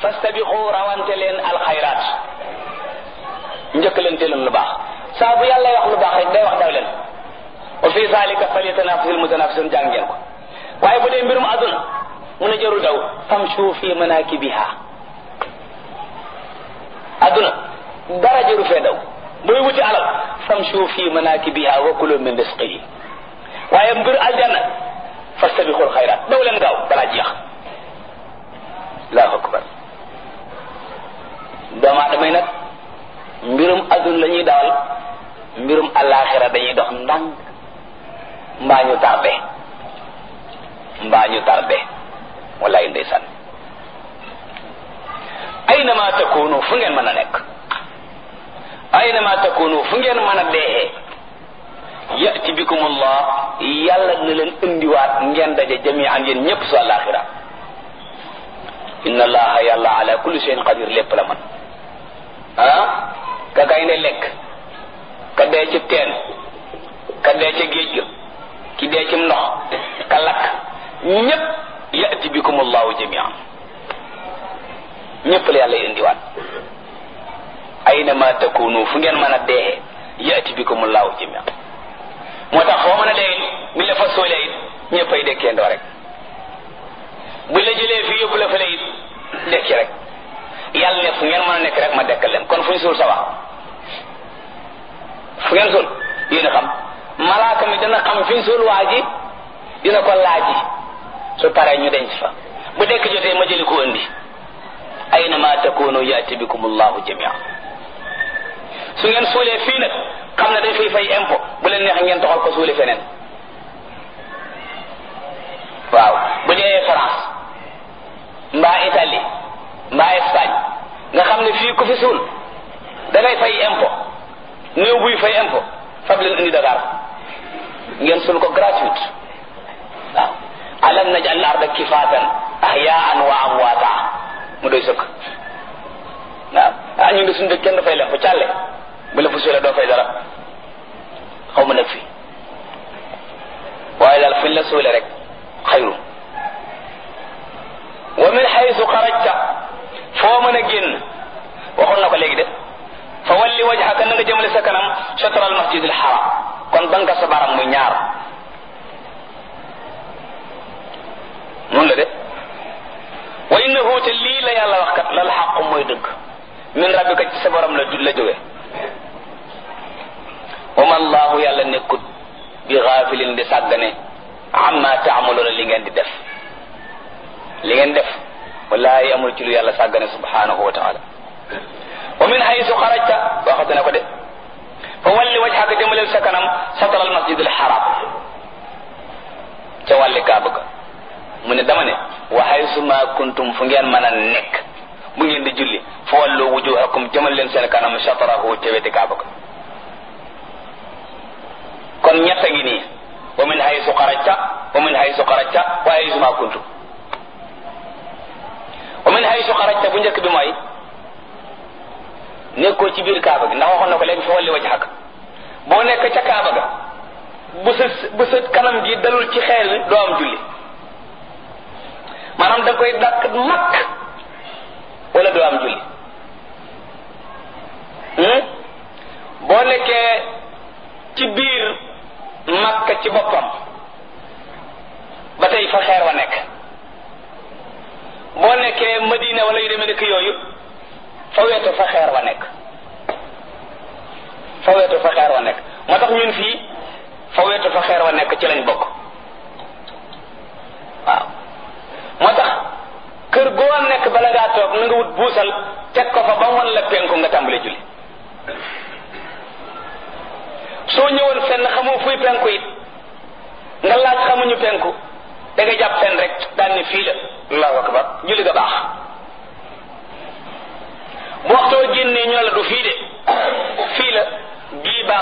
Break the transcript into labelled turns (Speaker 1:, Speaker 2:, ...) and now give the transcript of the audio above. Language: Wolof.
Speaker 1: fastabiqu rawante leen alxayraat njëkkalante leen lu baax saa bu yàlla wax lu baax rek day wax daw leen wa fi zalika falyatanafisul mutanafisun jàng ngeen ko waaye bu dee mbirum aduna mun a jarul daw famshu fi manakibiha aduna dara jaru fee daw booy wuti alal famshu fi manakibiha wa kulu min risqihi waaye mbir aljanna fastabiqul xayraat daw leen gaaw balaa jeex allahu akbar doomu aadama yi nag mbirum aduna la ñuy dawal mbirum alaxira dañuy dox ndànk mbaa ñu tardé mbaa ñu tardé wallaay ndeysaan aynama takunu fu ngeen mën a nekk aynama takunu fu ngeen mën a deexee yati bikum allah yàlla na leen indiwaat ngeen daje jamian yéen ñëpp su alaxira inna allaha yàlla ala kulli shay'in qadir lépp la man ah ka gaynde lekk ka dee ci teen ka dee ca géej ga ki dee ci ndox ka lakk ñépp yati bikum allahu jamian ñépp la yàlla indiwaat aynama takunu fu ngeen mën a deexee yati bikum allahu jamian moo tax foo mën a dee mi la fa soolee it ñépp ay dekkeendoo rek bu la jëlee fii yóbbu la fa it dekki rek yàlla ne fu ngeen mën a nekk rek ma dekkal leen kon fu ñu suul sa wax fu ngeen suul yéen a xam malaaka mi dana xam fi ñu suul waa ji dina ko laaji su paree ñu denc fa bu dekk jotee ma jëli ko indi aynama takunu yaati bikum allahu jamia su ngeen suulee fii nag xam ne dañ fay fay impôt bu leen neex ngeen toxal ko suuli feneen waaw bu dee France mbaa Italie mbaa Espagne nga xam ne fii ku fi suul da ngay fay impôt néew buy fay impôt fab leen indi Dakar ngeen suul ko gratuite waaw alam naj'al al-arda kifaatan ahyaan wa amwaata mu doy sëkk waaw ah ñun de suñu dëkk kenn dafay lemp càlle bu la fa suulee doo fay dara xaw ma nag fii waaye daal fuñ la suulee rek xayru wa min xaysu xarajta foo mën a génn waxoon na ko léegi de fa walli wajhaka na nga jëmale sa kanam chatra al masjid al haram kon banka sa baram muy ñaar noonu la de wa innahu te lii la yàlla wax kat lal xaqu mooy dëgg min rabbika ci sa borom la la jóge wa ma allahu yàlla nekkut bi gaafilin di sàggane amma taamaloona li ngeen di def li ngeen def wallahi amul ci lu yàlla sàggane subhanahu wa taala wa min haysu xarajta waxate na ko de fa walli wajhaka jëmaleel sa kanam satara al masjid al haram ca wàlli kaaba ga mu ne dama ne wa haysu ma kuntum fu ngeen mën a nekk bu ngeen di julli fa wallu wujuhakum jëmal leen seen kanam satarahu ca weti kaaba ga kon ñett ngi nii wa min haysu xarajta wa min haysu xarajta wa haysu ma kuntum wa min haysu xarajta bu njëkk bi mooy nekkoo ci biir kaaba gi ndax waxoon na ko léegi fa walli wajhaka boo nekk ca kaaba ga bu sa bu sa kanam gi dalul ci xeer wi doo am julli maanaam da koy dàq makk wala doo am julli boo nekkee ci biir makka ci boppam ba tey fa xeer wa nekk boo nekkee madina wala yu demee nekk yooyu fa wetu fa xeer wa nekk fa wetu fa xeer wa nekk moo tax ñun fii fa wetu fa xeer wa nekk ci lañ bokk waaw moo tax kër goo nekk bala ngaa toog na nga wut buusal teg ko fa ba wan la penku nga tàmbale julli soo ñëwoon fenn xamoo fuy penku it nga laaj xamuñu penku da nga jàpp fenn rek daan ni fii la allahu akbar julli ga baax bu waxtoo génnee ñu ne la du fii de fii la bii baax